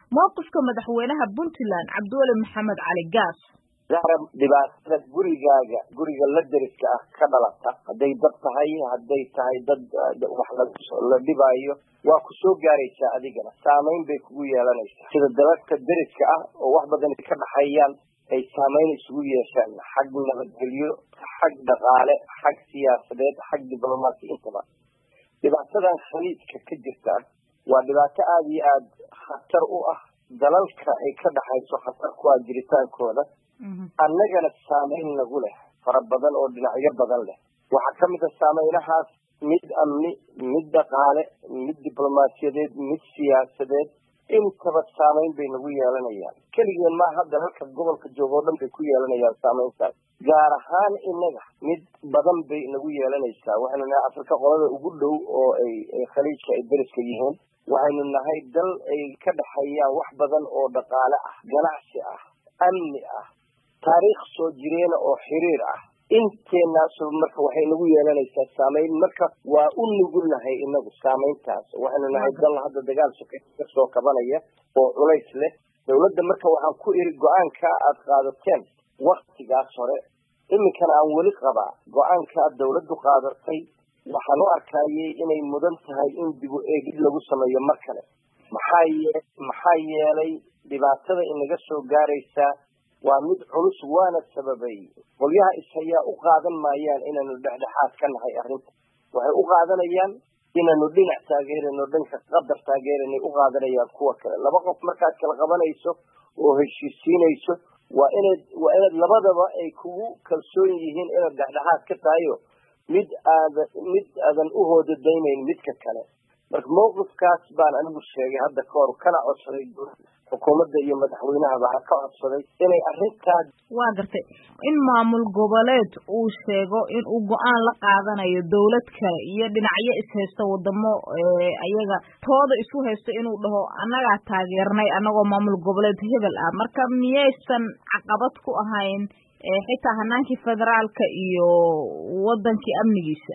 mowqifka madaxweynaha puntland cabdiweli maxamed cali gaas zahra dhibaatada gurigaaga guriga la deriska ah ka dhalata hadday dad tahay hadday tahay dad wax la dhibaayo waa ku soo gaaraysaa adigana saamayn bay kugu yeelanaysaa sida dadadka deriska ah oo wax badan ka dhaxeeyaan ay saamayn isugu yeeshaan xag nabadgelyo xag dhaqaale xag siyaasadeed xag diblomaasi intaba dhibaatadan khaliijka ka jirta waa dhibaato aada iyo aada khatar u ah dalalka ay ka dhaxayso khatar ku ah jiritaankooda annagana saamayn lagu leh fara badan oo dhinacyo badan leh waxaa ka mid a saameynahaas mid amni mid dhaqaale mid diblomaasiyadeed mid siyaasadeed intaba saamayn bay nagu yeelanayaan keligeen maa hadda halka gobolka jooga oo dhan bay ku yeelanayaan saamayntaas gaar ahaan inaga mid badan bay nagu yeelanaysaa waxaynu nahay afrika qolada ugu dhow oo ay khaliijka ay deriska yihiin waxaynu nahay dal ay ka dhexeeyaan wax badan oo dhaqaale ah ganacsi ah amni ah taariikh soo jireena oo xiriir ah inteenaasu marka waxay nagu yeelanaysaa saamayn marka waa u nugulnahay inagu saamayntaas waxaynu nahay dal hadda dagaal sokeey ka soo kabanaya oo culays leh dawladda marka waxaan ku iri go-aanka aada qaadateen waktigaas hore iminkana aan weli qabaa go-aanka aad dawladdu qaadatay waxaan u arkayay inay mudan tahay in dib u eegid lagu sameeyo mar kale maxaa ye maxaa yeelay dhibaatada inaga soo gaaraysaa waa mid culus waana sababay qolyaha ishayaa u qaadan maayaan inaynu dhexdhexaad ka nahay arrinta waxay u qaadanayaan inaynu dhinac taageerano dhanka qadar taageeranay u qaadanayaan kuwa kale laba qof markaad kala qabanayso oo heshiisiinayso waa inaad waa inaad labadaba ay kugu kalsoon yihiin inaad dhexdhexaad ka tahayo mid aada mid aadan u hoodadaynayn midka kale marka mawqifkaas baan anigu sheegay hadda ka hor kana codsaday xukuumadda iyo madaxweynahaba ka codsaday inay arrintaas waa gartay in maamul goboleed uu sheego in uu go-aan la qaadanayo dawlad kale iyo dhinacyo ishaysta wadamo ayaga tooda isu haysta inuu dhaho annagaa taageernay annagoo maamul goboleed hebel ah marka miyaysan caqabad ku ahayn xitaa hanaankii federaalka iyo wadankii amnigiisa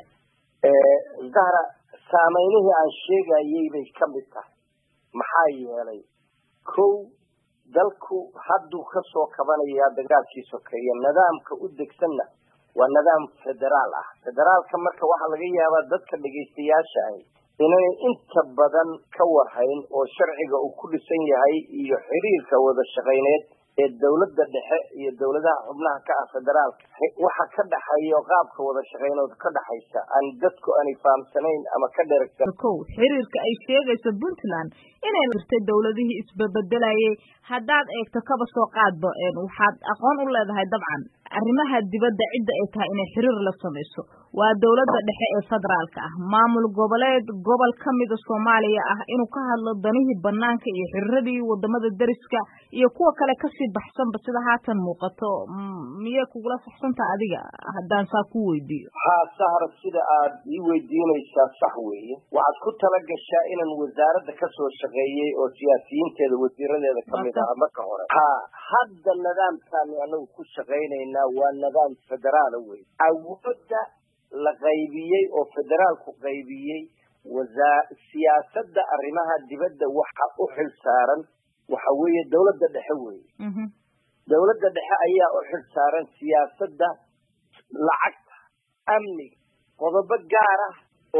zahra saameynihii aan sheegayay bay ka mid tahay maxaa yeelay kow dalku hadduu ka soo kabanayaa dagaalkii sokeeye nidaamka u degsanna waa nidaam federaal ah federaalka marka waxaa laga yaabaa dadka dhegaystayaasha ahi inay inta badan ka warhayn oo sharciga uu ku dhisan yahay iyo xiriirka wada shaqayneed ee dawladda dhexe iyo dawladaha xubnaha ka ah federaalka waxa ka dhaxeeya qaabka wada shaqeynood ka dhaxaysa aan dadku aanay fahamsanayn ama ka dheragsan kow xiriirka ay sheegayso puntland inay jirtay dawladihii isbebedelayay haddaad eegto kaba soo qaadba waxaad aqoon u leedahay dabcan arrimaha dibadda cidda ay tahay inay xiriir la samayso waa dawladda dhexe ee federaalka ah maamul goboleed gobol ka mida soomaaliya ah inuu ka hadlo danihii banaanka iyo xiriiradii wadamada deriska iyo kuwa kale kasii baxsanba sida haatan muuqato miyay kugula saxsantaha adiga haddaan saa ku weydiiyo haa sahra sida aad ii weydiinaysaa sax weeye waxaad ku tala gashaa inaan wasaaradda kasoo shaqeeyey oo siyaasiyiinteeda wasiiradeeda kamid ah marka hore ha hadda nidaamkaanu anagu ku shaqaynaynaa waa nidaam federaala wey awoodda la qaybiyey oo federaalku qaybiyey wasaa siyaasadda arrimaha dibadda waxa u xil saaran waxa weeye dawladda dhexe weeye dawladda dhexe ayaa u xil saaran siyaasadda lacagta amniga qodobo gaar ah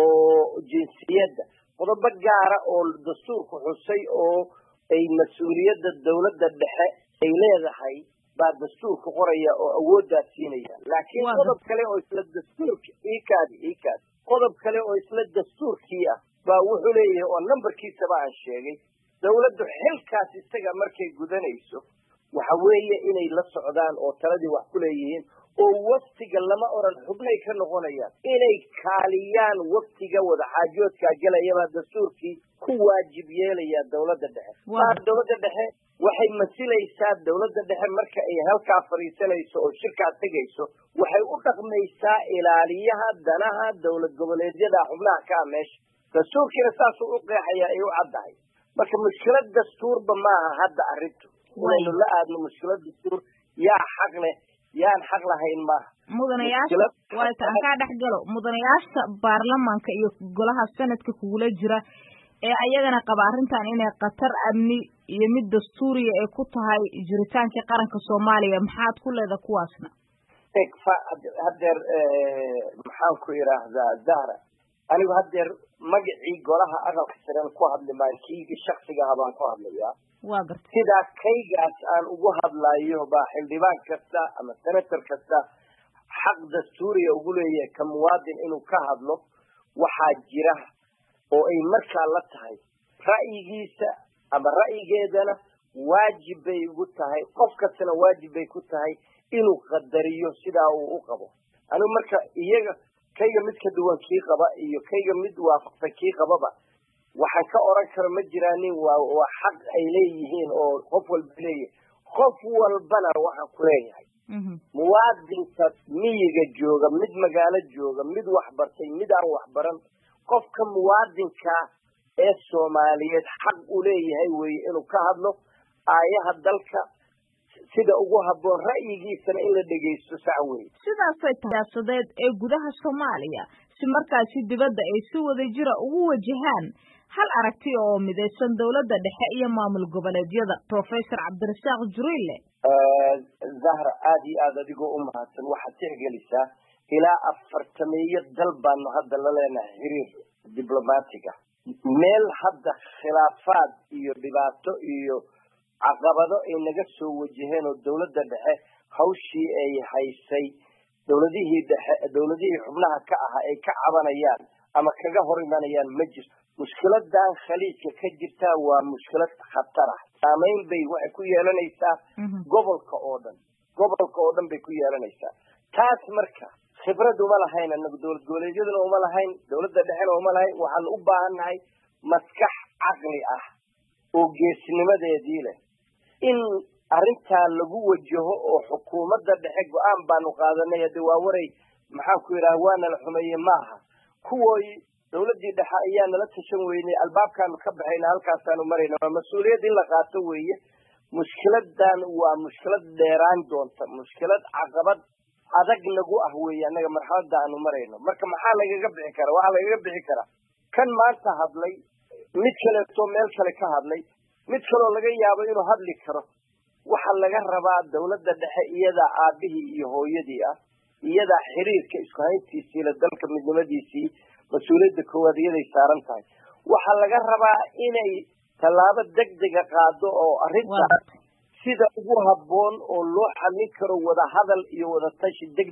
oo jinsiyadda qodobo gaara oo dastuurku xusay oo ay mas-uuliyadda dawladda dhexe ay leedahay baa dastuurka qoraya oo awooddaas siinaya laakiin qodob kale oo isla dastuurki ikaadi ikaadi qodob kale oo isla dastuurkii ah baa wuxuu leeyahay oo nambarkiisaba aan sheegay dawladdu xilkaas isaga markay gudanayso waxa weeye inay la socdaan oo taladii wax ku leeyihiin oo waftiga lama oran xubnay ka noqonayaan inay kaaliyaan waftiga wadaxaajoodkaa gelayabaa dastuurkii ku waajib yeelaya dawladda dhexe maa dawladda dhexe waxay masilaysaa dawladda dhexe marka ay halkaa fadhiisanayso oo shirkaa tegayso waxay u dhaqmaysaa ilaaliyaha danaha dawlad goboleedyada xubnaha ka ah meesha dastuurkiina saasuu u qeexaya ay u caddahay marka mushkilad dastuurba maaha hadda arrintu inaynu la aadno mushkilad dastuur yaa xaq leh yaan xaq lahayn maaha mudanayaasha waata aan kaa dhex galo mudanayaasha baarlamaanka iyo golaha sanadka kugula jira ee ayagana qaba arrintan inay khatar amni iyo mid dastuuriya ay ku tahay jiritaankii qaranka soomaaliya maxaad ku leeda kuwaasna haddeer maxaan ku idhaahdaa zahra anigu haddeer magacii golaha aqalka saren ku hadli maayo kiigi shaksigaha baan ku hadlayaa waa garta sidaa kaygaas aan ugu hadlayo baa xildhibaan kasta ama senator kasta xaq dastuuriya ugu leeyahay ka muwaadin inuu ka hadlo waxaa jira oo ay markaa la tahay ra'yigiisa ama ra'yigeedana waajib bay ugu tahay qof kastana waajib bay ku tahay inuu qadariyo sidaa uu u qabo anigu marka iyaga kayga mid ka duwan kii qaba iyo kayga mid waafaqsan kii qababa waxaan ka oran karo ma jiraanin waa waa xaq ay leeyihiin oo qof walba leeyahay qof walbana waxaan ku leeyahay muwaadinka miyiga jooga mid magaalo jooga mid waxbartay mid aan waxbaran qofka muwaadinka ee soomaaliyeed xaq u leeyahay weye inuu ka hadlo aayaha dalka sida ugu habboon ra'yigiisana in la dhegaysto sax weye sidaasay siyaasadeed ee gudaha soomaaliya si markaasi dibadda ay si wada jira ugu wajahaan hal aragti oo midaysan dowladda dhexe iyo maamul goboleedyada professor cabdirasaaq juriille zahra aada iyo aada adigoo u mahadsan waxaad tixgelisaa ilaa afartameeyo dal baanu hadda la leenahay xiriir diblomaatiga meel hadda khilaafaad iyo dhibaato iyo caqabado ay naga soo wajaheen oo dowladda dhexe hawshii ay haysay dowladihii dhexe dowladihii xubnaha ka ahaa ay ka cabanayaan ama kaga hor imanayaan ma jirto mushkiladan khaliijka ka jirtaa waa mushkilad khatar ah saamayn bay waxay ku yeelanaysaa gobolka oo dhan gobolka oo dhan bay ku yeelanaysaa taas marka khibrad uma lahayn anagu dowlad goboleedyaduna uma lahayn dowladda dhexena uma lahayn waxaan u baahannahay maskax caqli ah oo geesnimadeedii leh in arrintaa lagu wajaho oo xukuumadda dhexe go-aan baanu qaadanay hadde waa waray maxaan ku yidhaha waana la xumeeye maaha kuwoy dowladdii dhexe ayaa nala tashan weynay albaabkaanu ka baxayna halkaasaanu marayna waa mas-uuliyad in la qaato weeye mushkiladan waa mushkilad dheeraan doonta mushkilad caqabad adag nagu ah weeye annaga marxaladda aanu marayno marka maxaa lagaga bixi karaa waxaa lagaga bixi karaa kan maanta hadlay mid kaleeto meel kale ka hadlay mid kaloo laga yaabo inuu hadli karo waxaa laga rabaa dowladda dhexe iyadaa aabihii iyo hooyadii ah iyadaa xiriirka isku hayntiisii la dalka midnimadiisii mas-uuliyadda koowaad iyaday saaran tahay waxaa laga rabaa inay tallaabo degdega qaado oo arrintaas sida ugu habboon oo loo xallin karo wada hadal iyo wada tashi deg